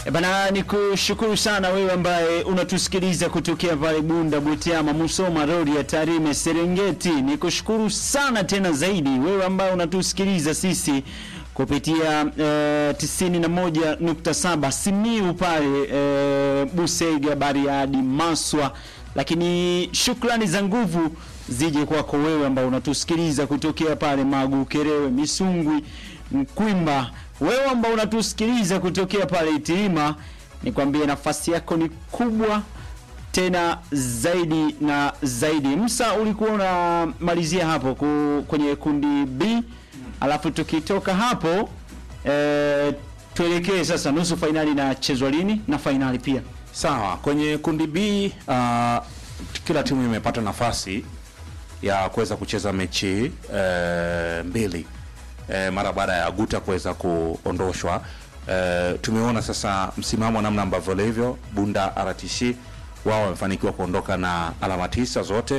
E bana, ni kushukuru sana wewe ambaye unatusikiliza kutokea pale Bunda, Butiama, Musoma, Rorya, Tarime, Serengeti. Ni kushukuru sana tena zaidi wewe ambaye unatusikiliza sisi kupitia eh, 91.7 Simiu pale eh, Busega, Bariadi, Maswa, lakini shukrani za nguvu zije kwako wewe ambao unatusikiliza kutokea pale Magu, Kerewe, Misungwi, Mkwimba wewe ambao unatusikiliza kutokea pale Itilima, nikwambie nafasi yako ni kubwa tena zaidi na zaidi. Msa, ulikuwa unamalizia hapo ku, kwenye kundi B, alafu tukitoka hapo e, tuelekee sasa nusu fainali na chezwa lini na fainali pia. Sawa, kwenye kundi B uh, kila timu imepata nafasi ya kuweza kucheza mechi uh, mbili uh, mara baada ya Guta kuweza kuondoshwa. Uh, tumeona sasa msimamo namna ambavyo ulivyo. Bunda RTC wao wamefanikiwa kuondoka na alama tisa zote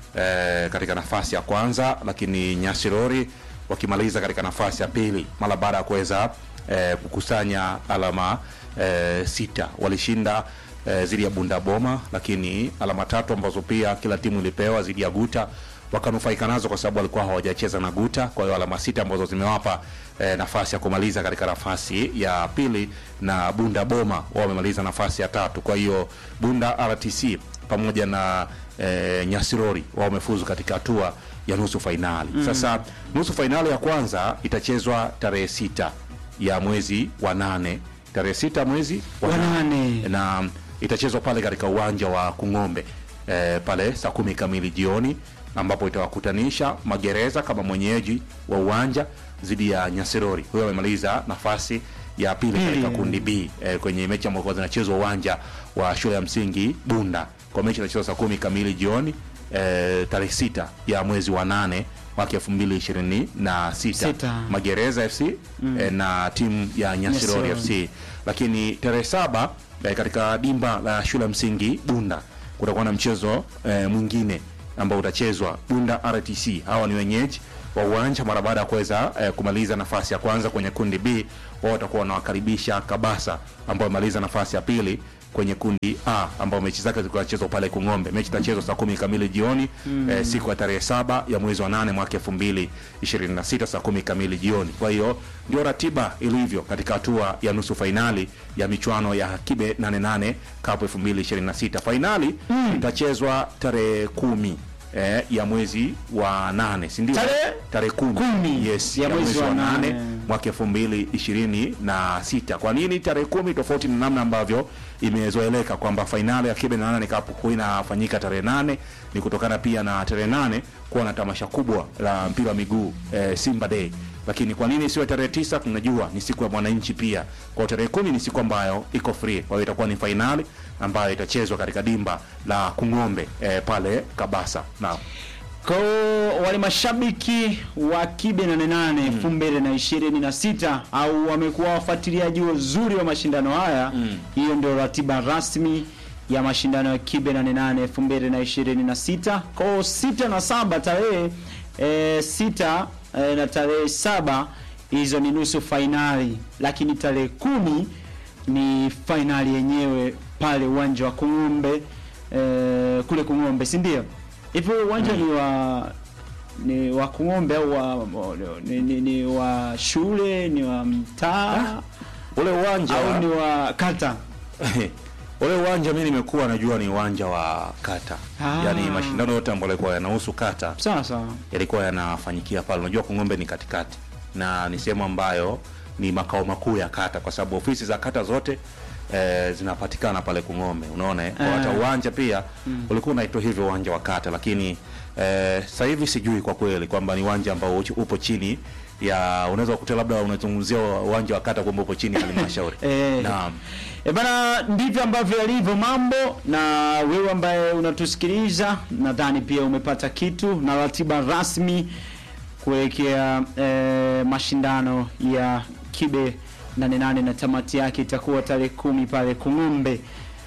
uh, katika nafasi ya kwanza, lakini Nyasirori wakimaliza katika nafasi ya pili mara baada ya kuweza uh, kukusanya alama uh, sita. Walishinda eh, dhidi ya Bunda Boma, lakini alama tatu ambazo pia kila timu ilipewa dhidi ya Guta wakanufaika nazo kwa sababu walikuwa hawajacheza na Guta. Kwa hiyo alama sita ambazo zimewapa eh, nafasi ya kumaliza katika nafasi ya pili, na Bunda Boma wao wamemaliza nafasi ya tatu. Kwa hiyo Bunda RTC pamoja na eh, Nyasirori wao wamefuzu katika hatua ya nusu fainali. Mm. Sasa nusu fainali ya kwanza itachezwa tarehe sita ya mwezi wa nane tarehe sita mwezi wa Wa nane. na itachezwa pale katika uwanja wa Kung'ombe eh, pale saa kumi kamili jioni ambapo itawakutanisha Magereza kama mwenyeji wa uwanja dhidi ya Nyasirori. Huyo amemaliza nafasi ya pili katika kundi B eh, kwenye mechi ambazo zinachezwa uwanja wa shule ya msingi Bunda. Kwa mechi inachezwa saa kumi kamili jioni eh, tarehe sita ya mwezi wa nane mwaka elfu mbili ishirini na sita Sita. Magereza FC eh, na timu ya Nyasirori Nyasirori. FC lakini tarehe saba eh, katika dimba la shule ya msingi Bunda kutakuwa na mchezo eh, mwingine ambao utachezwa Bunda RTC. Hawa ni wenyeji wa uwanja mara baada ya kuweza eh, kumaliza nafasi ya kwanza kwenye kundi B. Wao watakuwa wanawakaribisha Kabasa ambao wamaliza nafasi ya pili kwenye kundi A ambao mechi zake zilikuwa zinachezwa pale Kung'ombe. Mechi itachezwa saa kumi kamili jioni eh, siku ya tarehe saba ya mwezi wa nane mwaka elfu mbili ishirini na sita saa kumi kamili jioni. Kwa hiyo ndio ratiba ilivyo katika hatua ya nusu fainali ya michuano ya Kibe 88 Cup 2026. Fainali itachezwa tarehe kumi eh, ya mwezi wa nane, si ndio? Tarehe? tarehe kumi, Kumi yes, ya ya mwezi mwezi wa wa nane nane. mwaka elfu mbili ishirini na sita. Kwa nini tarehe kumi? Tofauti na namna ambavyo imezoeleka kwamba fainali ya Kibe na nane Cup huwa inafanyika tarehe nane, ni kutokana pia na tarehe nane kuwa na tamasha kubwa la mpira wa miguu eh, Simba Day. Lakini kwa nini siwe tarehe tisa? Tunajua ni siku ya mwananchi pia. Kwa hiyo tarehe kumi ni siku ambayo iko free, kwa hiyo itakuwa ni fainali ambayo itachezwa katika dimba la Kung'ombe eh, pale Kabasa. Naam. Kwa wale mashabiki wa Kibe 88 elfu mbili na ishirini na sita au wamekuwa wafuatiliaji wazuri wa mashindano haya, hiyo ndio ratiba rasmi ya mashindano ya Kibe 88 elfu mbili na ishirini na sita kwa sita na saba tarehe e, sita e, na tarehe saba hizo ni nusu fainali, lakini tarehe kumi ni fainali yenyewe pale uwanja wa Kung'ombe e, kule Kung'ombe, si ndio? Hivyo uwanja ni wa ni wa Kung'ombe au wa ni, ni, ni wa shule ni wa mtaa Ule uwanja au ni wa kata? ule uwanja mimi nimekuwa najua ni uwanja wa kata Ah. yaani mashindano yote ambayo yalikuwa yanahusu kata Sawa sawa. yalikuwa yanafanyikia pale unajua kung'ombe ni katikati na ni sehemu ambayo ni makao makuu ya kata kwa sababu ofisi za kata zote eh, zinapatikana pale kung'ombe unaona eh? Kwa hata Ah. uwanja pia ulikuwa unaitwa hivyo uwanja wa kata lakini eh, sasa hivi sijui kwa kweli kwamba ni uwanja ambao uchi- upo chini ya unaweza kukuta labda unazungumzia uwanja wa kata kwamba upo chini ya halmashauri Eh. naam E bana, ndivyo ambavyo yalivyo mambo, na wewe ambaye unatusikiliza, nadhani pia umepata kitu na ratiba rasmi kuelekea e, mashindano ya Kibe 88 na tamati yake itakuwa tarehe kumi pale Kung'ombe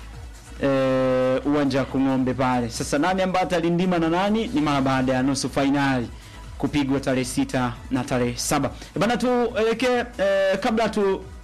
e, uwanja wa Kung'ombe pale. Sasa nani ambaye atalindima na nani ni mara baada ya nusu fainali kupigwa tarehe sita na tarehe saba. E bana, tuelekee e, kabla tu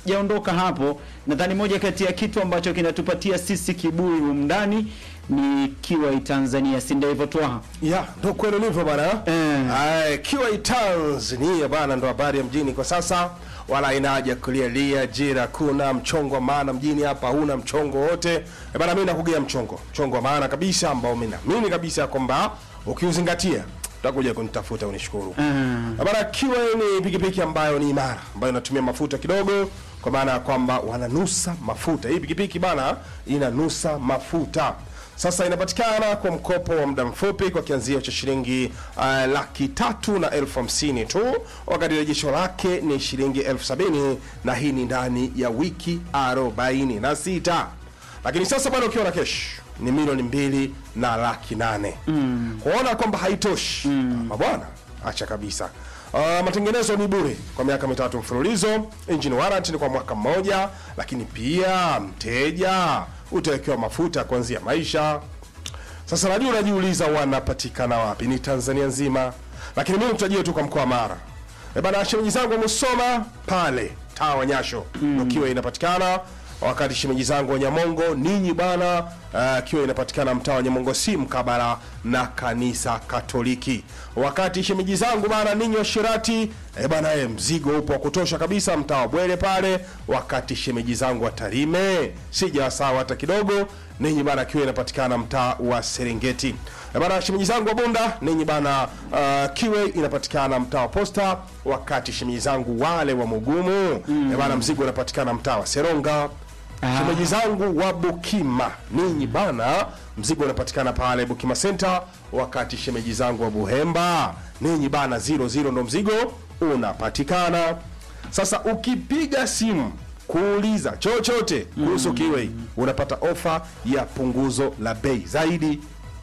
sijaondoka hapo, nadhani moja kati ya kitu ambacho kinatupatia sisi kiburi humu ndani ni Kiwai Tanzania, si ndio hivyo Twaha? Ya, ndo kweli ulivyo bana. Eh. Ay, Kiwai Tanzania bana ndo habari ya mjini kwa sasa. Wala haina haja ya kulialia jira, kuna mchongo wa maana mjini hapa, huna mchongo wote. Eh, bana mimi nakugea mchongo. Mchongo wa maana kabisa ambao mimi naamini kabisa kwamba ukiuzingatia utakuja kunitafuta unishukuru. Mm. Eh, Bana Kiwai ni pikipiki ambayo ni imara, ambayo inatumia mafuta kidogo kwa maana ya kwamba wananusa mafuta. Hii pikipiki bana inanusa mafuta. Sasa inapatikana kwa mkopo wa muda mfupi kwa kianzio cha shilingi uh, laki tatu na elfu hamsini tu, wakati rejesho lake ni shilingi elfu sabini na hii ni ndani ya wiki arobaini na sita. Lakini sasa bado ukiwa na kesh ni milioni mbili na laki nane mm. kuona kwamba haitoshi mm. bwana, acha kabisa. Uh, matengenezo ni bure kwa miaka mitatu mfululizo. Engine warranty ni kwa mwaka mmoja, lakini pia mteja utawekewa mafuta kuanzia maisha. Sasa najua unajiuliza wanapatikana wapi? Ni Tanzania nzima, lakini mimi tutajia tu kwa mkoa wa Mara. E bana, shemeji zangu wamesoma pale taa wa Nyasho mm. kiwa inapatikana wakati shemeji zangu wa Nyamongo ninyi bana, uh, kiwa inapatikana mtaa wa Nyamongo si mkabala na kanisa Katoliki. Wakati shemeji zangu bana ninyi wa Shirati e bana, e, mzigo upo wa kutosha kabisa mtaa wa Bwele pale. Wakati shemeji zangu wa Tarime sijawasawa hata kidogo, ninyi bana, kiwa inapatikana mtaa wa Serengeti. E bana, shemeji zangu wa Bunda ninyi bana, uh, kiwe inapatikana mtaa wa Posta. Wakati shemeji zangu wale wa Mugumu mm. e bana, mzigo unapatikana mtaa wa Seronga. Ah. Shemeji zangu wa Bukima ninyi bana, mzigo unapatikana pale Bukima Center. Wakati shemeji zangu wa Buhemba ninyi bana, zero zero ndo mzigo unapatikana. Sasa ukipiga simu kuuliza chochote kuhusu Kiwei unapata ofa ya punguzo la bei zaidi.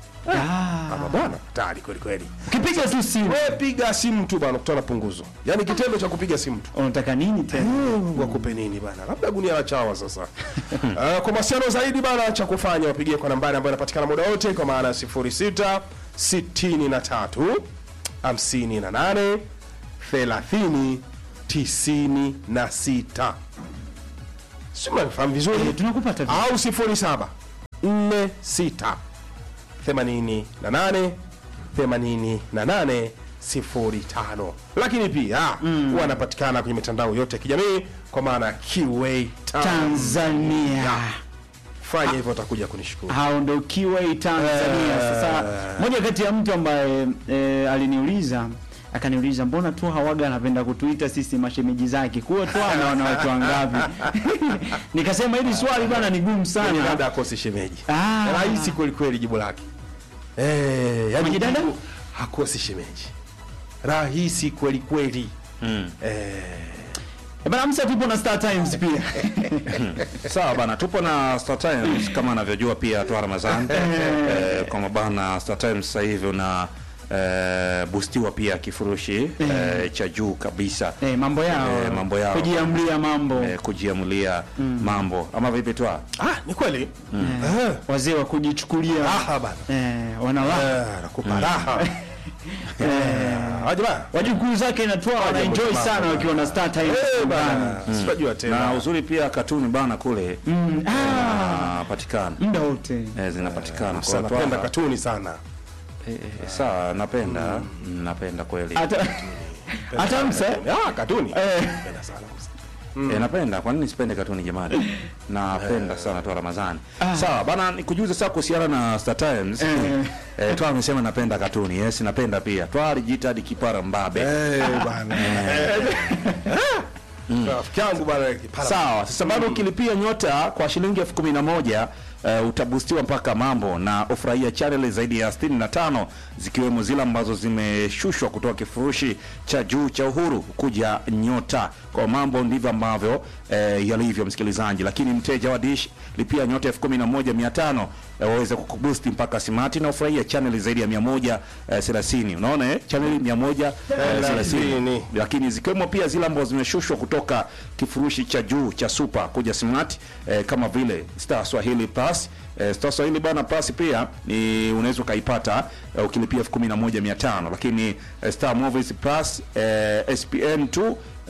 Ah. Ama bwana, hatari kweli kweli. Ukipiga tu simu Wewe piga simu tu bana, kutana punguzo. Yaani kitendo cha kupiga simu tu unataka nini tena? Mungu wakupe nini bana, labda gunia la chawa sasa. Uh, kwa masiano zaidi bana, cha kufanya wapigie kwa nambari ambayo inapatikana muda wote kwa maana ya 06 63 58 30 96. Si mnafahamu vizuri Eh, tunakupata vipi? au 07 46 88 88 05 lakini pia wanapatikana kwenye mitandao yote ya kijamii kwa maana ya QA Tanzania. fanya hivyo utakuja kunishukuru hao ndo Kiwai Tanzania. Sasa moja kati ya mtu ambaye e, aliniuliza akaniuliza mbona tu hawaga anapenda kutuita sisi mashemeji zake, kuwa tu ana wanawake wangapi? Nikasema hili swali bwana ni gumu Yaani sana. labda akosi shemeji Ah. rahisi kwelikweli jibu lake eh, yani Mwenye dada? jibu hakosi shemeji rahisi kwelikweli Mm. eh, Eh, Bana Msa, tupo na Star Times pia Sawa bana, tupo na Star Times kama anavyojua pia toa Ramadhan eh, kwamba bana Star Times sasa hivi una eh, boostiwa pia kifurushi eh, cha juu kabisa eh, mambo yao Eh, mambo yao. kujiamlia mambo eh, kujiamulia mambo ama vipi toa ah, ni kweli eh, wazee wa kujichukulia raha bana eh, wanawake Eh, nakupa raha Eh, aje bana wajukuu zake natoa wana enjoy mama, sana bana. wakiwa na Star Times Eh, nyumbani. bana sitajua na tena uzuri pia katuni bana kule Mm, ah, napatikana muda wote eh, zinapatikana kwa sana watu napenda hawa. katuni sana Eh, eh, sawa napenda mm, napenda kweli hata hata Msa ah, katuni eh, napenda sana Eh, napenda kwa nini sipende katuni jamani napenda sana toa ramadhani sawa bana nikujuze sasa kuhusiana na Star Times Eh. eh, toa amesema napenda katuni yes napenda pia toa alijiita hadi kipara mbabe Eh, bana rafiki yangu bana kipara sawa sasa bado ukilipia nyota kwa shilingi elfu kumi na moja uh, utabustiwa mpaka mambo na ufurahia chaneli zaidi ya 65 zikiwemo zile ambazo zimeshushwa kutoka kifurushi cha juu cha uhuru kuja nyota kwa mambo ndivyo ambavyo eh, yalivyo msikilizaji lakini mteja wa dish lipia nyota elfu kumi na moja mia tano eh, waweze kukubusti mpaka simati na ufurahia chaneli zaidi ya mia moja eh, thelathini unaona eh? chaneli mia moja eh, thelathini Thelathini. lakini zikiwemo pia zile ambazo zimeshushwa kutoka kifurushi cha juu cha super kuja smart eh, kama vile Star Swahili Plus eh, Star Swahili bana Plus pia ni unaweza ukaipata eh, ukilipia elfu kumi na moja mia tano lakini eh, Star Movies Plus eh, SPN 2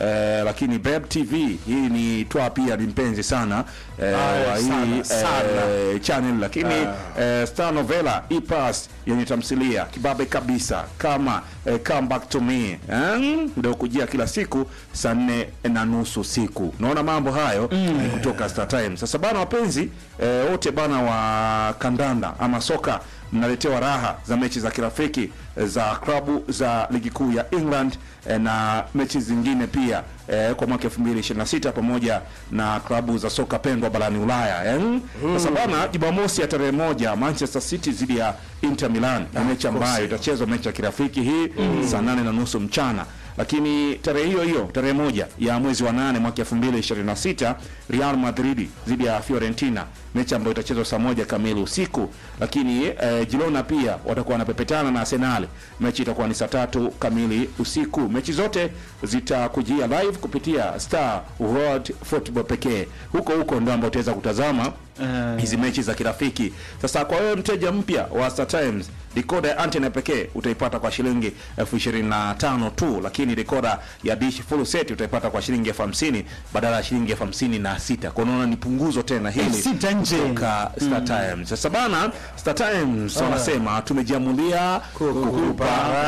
eh, lakini Beb TV hii ni toa pia ni mpenzi sana eh, Ah, wa sana, hii sana. eh, channel lakini eh, Star Novela Ipas yenye tamthilia kibabe kabisa kama eh, Come Back to Me eh, ndio kujia kila siku saa nne na nusu siku. Naona mambo hayo ni kutoka Star Times. Sasa bana wapenzi eh, wote bana wa kandanda ama soka mnaletewa raha za mechi za kirafiki eh, za klabu za ligi kuu ya England eh, na mechi zingine pia eh, kwa mwaka 2026 pamoja na klabu za soka pendwa barani Ulaya eh. Sasa bana, Jumamosi ya tarehe moja Manchester City dhidi ya Inter Milan ni mechi ambayo itachezwa mechi ya kirafiki hii saa nane na nusu mchana lakini tarehe hiyo hiyo tarehe moja ya mwezi wa nane mwaka 2026 Real Madrid dhidi ya Fiorentina mechi ambayo itachezwa saa moja kamili usiku. Lakini eh, Girona pia watakuwa wanapepetana na Arsenal, mechi itakuwa ni saa tatu kamili usiku. Mechi zote zitakujia live kupitia Star World Football pekee. Huko huko ndio ambao utaweza kutazama Eh. hizi mechi za kirafiki. Sasa kwa wewe mteja mpya wa Star Times, decoder ya antena pekee utaipata kwa shilingi elfu ishirini na tano tu, lakini decoder ya dish full set utaipata kwa shilingi elfu hamsini badala ya shilingi elfu hamsini na sita. Kwa unaona ni punguzo tena hili sita nje. kutoka Star Times. Sasa bana, Star Times wanasema tumejiamulia kukupa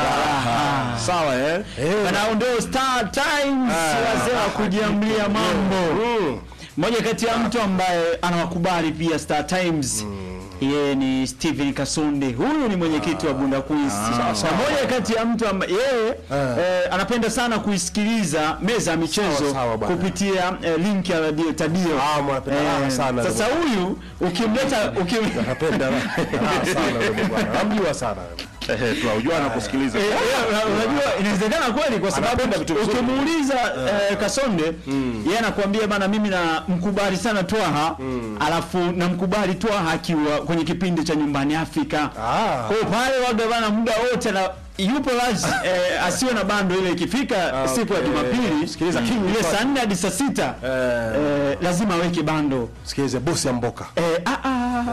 raha. Sawa eh? Bana ndio Star Times wazee wa kujiamlia mambo. Mmoja kati ya mtu ambaye anawakubali pia Star Times yeye ni Steven Kasonde. Huyu ni mwenyekiti wa Bunda Quiz. Na moja kati ya mtu ambaye yeye eh, anapenda sana kuisikiliza meza ya michezo Sawa, sawa bwana. kupitia eh, link ya radio Tadio. Ah, mwanapenda raha sana. Sasa huyu ukimleta ukim Napenda raha sana wewe bwana. Namjua sana. Eh, tunajua na kusikiliza. Eh, eh, unajua inawezekana kweli kwa sababu Anapenda vitu vizuri. ukimuuliza eh, Kasonde yeye anakuambia bana, mimi na mkubali sana Twaha alafu namkubali Twaha akiwa kwenye kipindi cha nyumbani Afrika. Ah. Kwa hiyo pale waga bana, muda wote na yupo lazi eh, asiwe na bando ile ikifika siku ya okay. Jumapili Sikiliza, King ile Twaha. saa nne hadi saa sita eh, lazima aweke bando Sikilize bosi ya mboka. eh, ah, ah,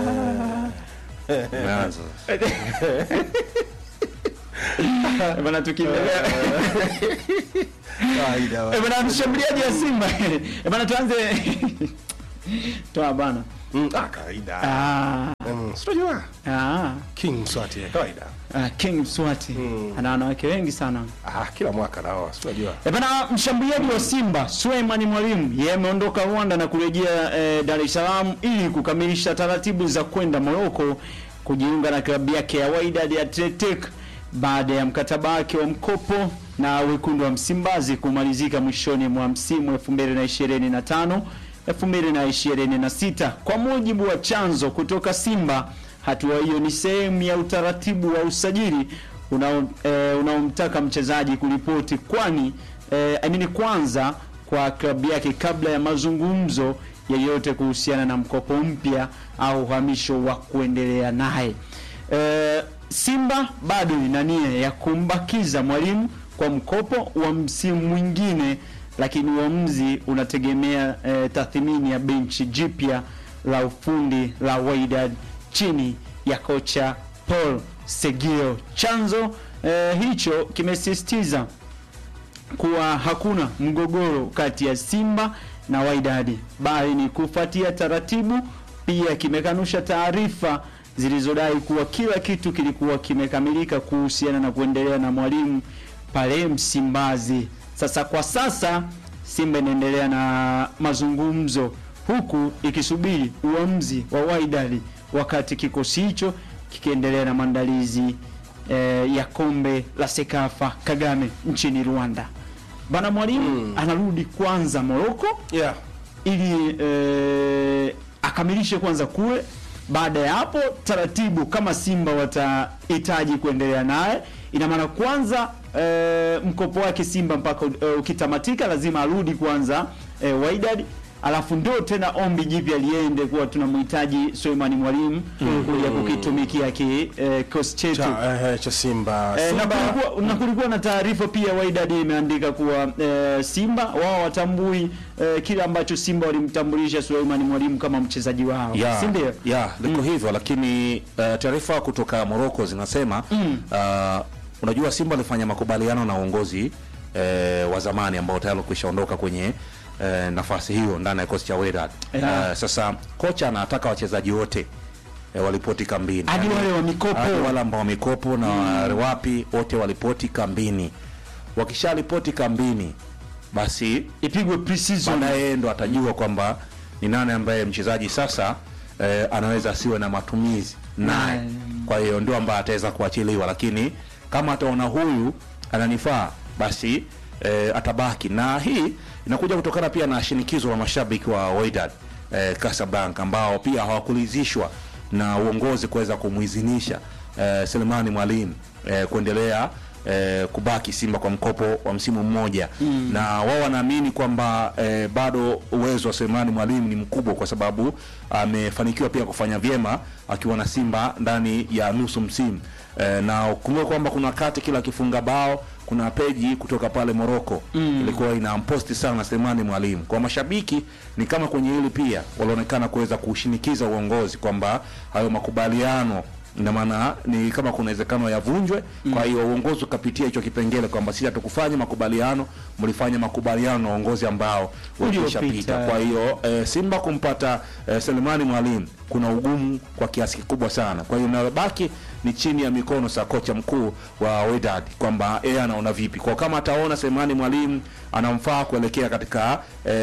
Umeanza. Eh, bana tukiendelea Kawaida. Eh, bana mshambuliaji wa Simba Eh, bana tuanze toa bana Mm, ah, kawaida. ah, Mm, Sitojua. ah, King Swati kawaida. ah, King Mswati ana wanawake wengi sana Ah, kila mwaka nao sitojua. Eh, bana mshambuliaji wa Simba Suleiman Mwalimu yeye ameondoka Rwanda na kurejea eh, Dar es Salaam ili kukamilisha taratibu za kwenda Morocco kujiunga na klabu yake ya Wydad Athletic baada ya mkataba wake wa mkopo na wekundu wa Msimbazi kumalizika mwishoni mwa msimu 2025 2026. Kwa mujibu wa chanzo kutoka Simba, hatua hiyo ni sehemu ya utaratibu wa usajili unao eh, unaomtaka mchezaji kuripoti kwani eh, I mean kwanza kwa klabu yake kabla ya mazungumzo yeyote kuhusiana na mkopo mpya au uhamisho wa kuendelea naye. Eh, Simba bado ina nia ya kumbakiza mwalimu kwa mkopo wa msimu mwingine, lakini uamuzi unategemea eh, tathmini ya benchi jipya la ufundi la Wydad chini ya kocha Paul Segio. Chanzo eh, hicho kimesisitiza kuwa hakuna mgogoro kati ya Simba na Wydad bali ni kufuatia taratibu. Pia kimekanusha taarifa zilizodai kuwa kila kitu kilikuwa kimekamilika kuhusiana na kuendelea na mwalimu pale Msimbazi. Sasa kwa sasa Simba inaendelea na mazungumzo huku ikisubiri uamuzi wa Wydad, wakati kikosi hicho kikiendelea na maandalizi eh, ya kombe la Sekafa Kagame nchini Rwanda. Bana mwalimu anarudi kwanza Morocco Yeah. ili eh, akamilishe kwanza kule. Baada ya hapo taratibu, kama Simba watahitaji kuendelea naye, ina maana kwanza eh, mkopo wake Simba mpaka eh, ukitamatika lazima arudi kwanza eh, Wydad alafu ndio tena ombi jipya liende kuwa tunamhitaji Suleimani Mwalimu kuja kukitumikia ki eh, kikosi chetu. Cha, eh, cha Simba. Eh, na Simba. kulikuwa, na kulikuwa na taarifa pia Wydad imeandika kuwa eh, Simba wao watambui eh, kile ambacho Simba walimtambulisha Suleiman Mwalimu kama mchezaji wao, ya, si ndio? ya liko hivyo lakini uh, taarifa kutoka Morocco zinasema uh, unajua Simba alifanya makubaliano na uongozi eh, wa zamani ambao tayari walikwisha ondoka kwenye eh, nafasi hiyo ndani ya kikosi cha Wydad. Yeah. Eh, sasa kocha anataka wachezaji wote eh, walipoti kambini hadi Yaani, wale wa mikopo hadi wale ambao wamekopo na wale wapi wote walipoti kambini. Wakisharipoti kambini, basi ipigwe pre-season. baadaye ndo atajua kwamba ni nani ambaye mchezaji sasa eh, anaweza asiwe na matumizi naye. Mm. Kwa hiyo ndio ambaye ataweza kuachiliwa, lakini kama ataona huyu ananifaa, basi eh, atabaki. Na hii inakuja kutokana pia na shinikizo la mashabiki wa Wydad eh, Casablanca ambao pia hawakulizishwa na uongozi kuweza kumwizinisha eh, Selemani Mwalimu eh, kuendelea eh, kubaki Simba kwa mkopo wa msimu mmoja mm. na wao wanaamini kwamba eh, bado uwezo wa Selemani Mwalimu ni mkubwa kwa sababu amefanikiwa pia kufanya vyema akiwa na Simba ndani ya nusu msimu eh, na ukumbuke kwamba kuna wakati kila akifunga bao kuna peji kutoka pale Moroko mm. ilikuwa inamposti sana Selemani Mwalimu. Kwa mashabiki ni kama kwenye hili pia walionekana kuweza kushinikiza uongozi kwamba hayo makubaliano ina maana ni kama kuna uwezekano yavunjwe. Kwa hiyo uongozi ukapitia hicho kipengele kwamba sisi hatukufanya makubaliano, mlifanya makubaliano na uongozi ambao Uliopita. ulishapita. Kwa hiyo e, Simba kumpata e, Selemani Mwalimu kuna ugumu kwa kiasi kikubwa sana. Kwa hiyo inayobaki ni chini ya mikono sa kocha mkuu wa Wydad kwamba yeye anaona vipi, kwa kama ataona Selemani Mwalimu anamfaa kuelekea katika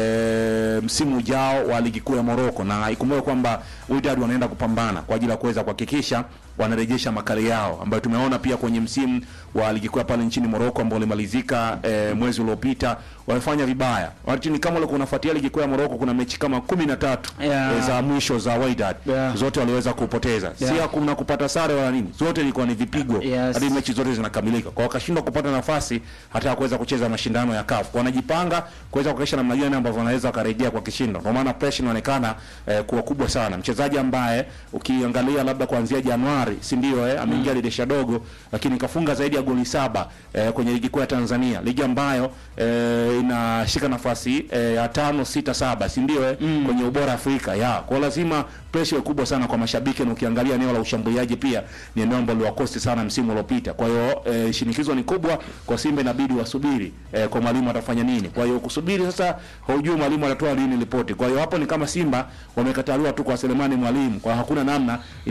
e, msimu ujao wa ligi kuu ya Morocco, na ikumbuke kwamba Wydad wanaenda kupambana kwa ajili ya kuweza kuhakikisha wanarejesha makali yao ambayo tumeona pia kwenye msimu wa ligi kuu ya pale nchini Morocco ambao ulimalizika e, mwezi uliopita, wamefanya vibaya. Wakati kama ulikuwa unafuatia ligi kuu ya Morocco, kuna mechi kama kumi na tatu Yeah. e, za mwisho za Wydad Yeah. zote waliweza kupoteza, Yeah. si hakuna kupata sare wala nini, zote ilikuwa ni vipigo Yes. hadi mechi zote zinakamilika, kwa wakashindwa kupata nafasi hata ya kuweza kucheza mashindano ya CAF. Kwa wanajipanga kuweza kuhakikisha namna gani ambavyo wanaweza wakarejea kwa kishindo. Ndio maana pressure inaonekana eh, kuwa kubwa sana. Mchezaji ambaye ukiangalia labda kuanzia Januari, si ndio eh, ameingia dirisha dogo, lakini kafunga zaidi ya goli saba eh, kwenye ligi kuu ya Tanzania, ligi ambayo eh, inashika nafasi eh, ya tano sita saba, si ndio eh, kwenye ubora Afrika ya kwa lazima pressure iwe kubwa sana kwa mashabiki, na ukiangalia eneo la ushambuliaji pia ni eneo ambalo liwakosti sana msimu uliopita. Kwa hiyo eh, shinikizo ni kubwa kwa Simba, inabidi wasubiri eh, kwa mwalimu atafanya nini. Kwa hiyo kusubiri sasa, haujui mwalimu atatoa lini ripoti. Kwa hiyo hapo ni kama Simba wamekataliwa tu kwa Selemani Mwalimu, kwa hakuna namna